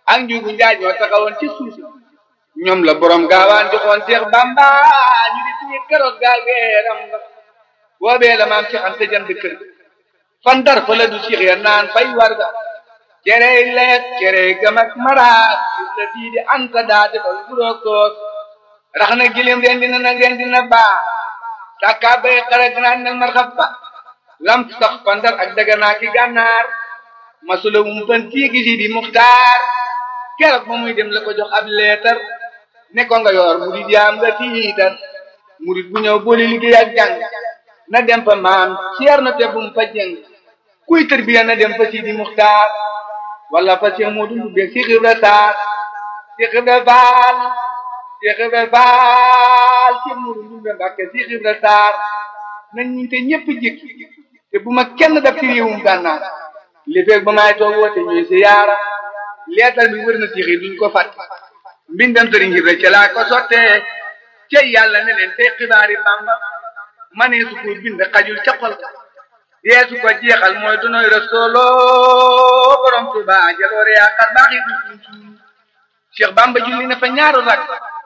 ak njugu njaay ñoo taxawoon ci suuf ñoom la borom gaawaan joxoon Seex Bamba ñu di tuye keroog gaal geeram nga boobee la maam Seex Anta jënd kër fan dar fa la du Seex ya naan fay warga cerey leet cerey gam ak maraat la dii di anta daa defal buroog toos rax na gilim ren dina nag ren dina baa sàkkaa bay xara ganaan nel marxab ba lam sax pandar ak daganaa ki gànnaar masula wum fan tiigi si di muxtaar keroog ba muy dem la ko jox ab leetar ne ko nga yor murid yaam nga tiitar murid bu ñëw boole liggéey ak jàng na dem fa maam ceer na te bum fa jëng kuy tërbiya na dem fa si di muxtaar wala fa Cheikh Modou Ndoumbé Cheikh Ibra Sarr Cheikh Ibra Fall Cheikh Ibra Fall Cheikh Modou Ndoumbé Mbàkke Cheikh Ibra Sarr nañ ñu te ñëpp jik te bu ma kenn daf ci réewum gànnaar li feeg ba maay toog woote ñuy si yaara leetar bi wër na Cheikh yi duñ ko fàtt mbindam sëriñ Ibra ca laa ko sottee cey yàlla ne leen tey xibaari Bamba ma ne su ko bind xajul ca xol yeesu ko jeexal mooy dunoy rasoolo borom tuba jaloore yaakaar baax yi duñ suñ Cheikh Bamba julli na fa ñaaru rak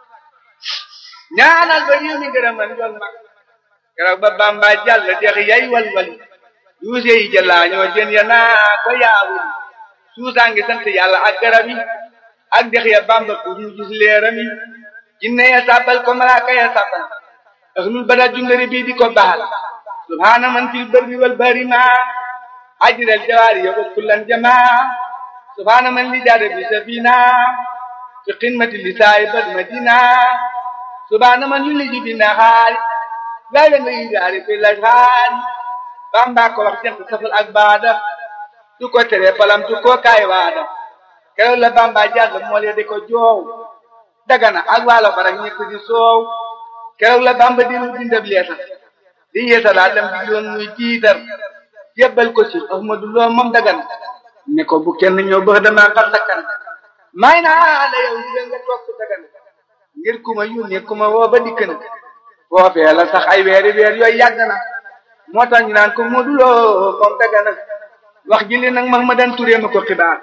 ñaanal ba réew mi gërëmal njool mag keroog ba Bamba jàll dex yay walwali duuse yi jëlaa ñoo jën ya naa ko yaawul suusaa ngi sant yàlla ak garab yi ak dex ya Bamba pour ñu gis leeram yi jinne ya sàbbal ko malaaka ya sàbbal ahlul bada jundari bii di ko baal subhaana man fil barri wal bahri ma ajral jawaari wa kullan jamaa subhaana man li jaada bi safina fi qimati li saayibal madina subhaana man yuliji bi nahaari layla nga yidaari fi lashaari bamba ko wax jant safal ak baada su ko tere palam tu ko kaay waada keroog la bamba jàll mool ya di ko joow dagana ak waalo farak ñëpp di soow keroog la bamba diru dindab leetar di yeesalaat lam di yoon muy tiitar jébbal ko ci Ahmadu Lo moom dagan ne ko bu kenn ñëw ba dama xar sakkan may naa la yow di nga toog dagan ngir ku ma yónnee ku ma woo ba dikk na foofee la sax ay weeri weer yooyu yàgg na moo tax ñu naan ko Ahmadu Lo moom dagan wax ji li nag Mahmadan Touré ma ko xibaar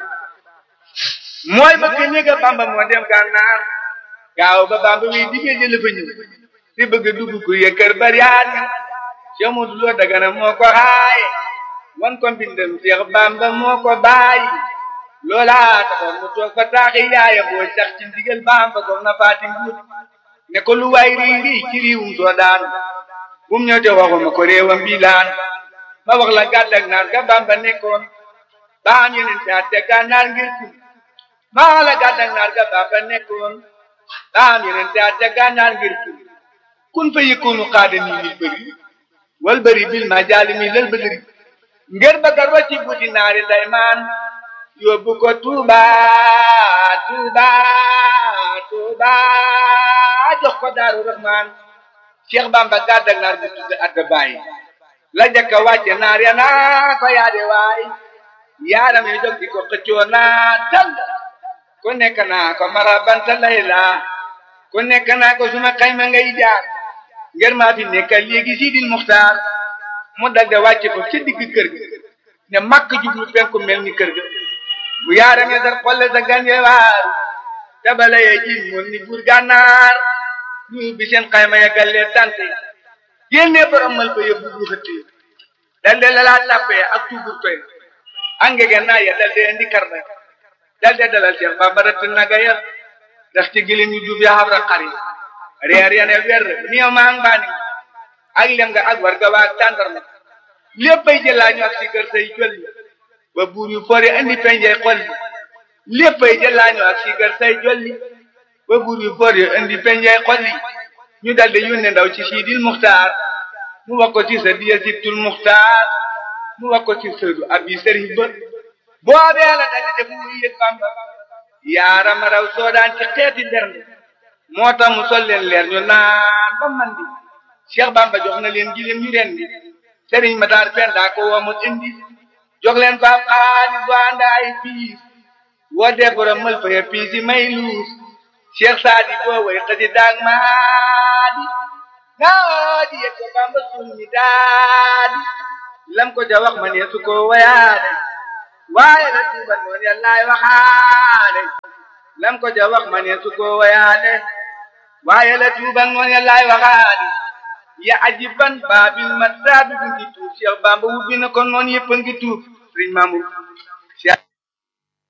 mooy ba ke ñëga Bamba moo dem gànnaar gaaw ba Bamba wi digee jële fa ñëw di bëgg dugg ku yëkkër bariyaat Cheikh Modou Lo Dagana moo ko xaaye wan ko mbindam Cheikh Bamba moo ko bàyyi loola taxoon mu toog fa taaxi yaaya boo sax ci ndigal Bamba soxna Faati Mbuut ne ko lu waay rii rii ci riiwum soo daan bum ñëw te waxuma ko réewam bi laan ma wax la gàddak naar ga Bamba nekkoon ba am yeneen caat te gànnaar ngir tum ma wax la gàddak naar ga Bamba nekkoon ba am yeneen caat te gànnaar ngir tum kun fa yëkkoonu xaada nii nit bëri wal bëri bil ma jaali mi lal bëri ngir bëgga rocci buddi naari daymaan yóbbu ko Tuuba Tuuba Tuuba jox ko Daaru Rahmaan Cheikh Bamba gàddak naar bi tudd adda bàyyi la jëkka wàcce naar ya naa ko yaade waay yaaram yi jóg di ko xëccoo naa tal ku nekk naa ko marabanta layla ku nekk naa ko suma xayma ngay jaar ngir maa fi nekkal léegi Sidil Muxtaar mu dal de wàcce ko ci digg kër ga ne makk jublu penku mel ni kër ga bu yaaram ya dar xolle sa ganje waar tabala ye jin moon ni buur gànnaar ñu bi seen xayma ya gallee tante génne borom mal ba yóbbu bu xëtti dal de lalaa tàppee ak tuubur toy angege naa ya dal de indi karna dal de dalal Cheikh Bamba rëtt naga ya ndax ci gilim yu duub ya xabra xari reer ya ne wer niyo maa ngi baani ak lem nga ak war ga waa tàndarma léppay jëlaañu ak si kër say jolli ba buur yu fori indi penjey xolli léppay jëlaañu ak si kër say jolli ba buur yu fori indi penjey xolli ñu daldi yónne ndaw ci Sidil Muxtaar mu wax ko ci sa diya sibtul Muxtaar mu wax ko ci sëdu abi sëriñ ba boobee la daldi def muy yëg Bamba yaarama raw soodaan ci xeeti bernde moo tax mu sol leen leer ñu naan ba man di Cheikh Bamba jox na leen gileem ñu ren di Serigne Matar Penda ko woo mu indi jox leen ko ab xaalis bu ànd ay piis woo dee borom mël fa ya piis yi may luus Cheikh Saadi boo way xasi daag maadi naa di yëg ko Bamba suul mi daadi lam ko ja wax ma ne su ko wayaade waaye la tuuba noonu yàllaay waxaade lam ko ja wax ma ne su ko wayaale waaye la tuubal noon ya laay waxaali ya ajiban baabil ma saabi ngi tuub Cheikh Bamba wubbi na kon noon yëpp a ngi tuub sëriñ Mamour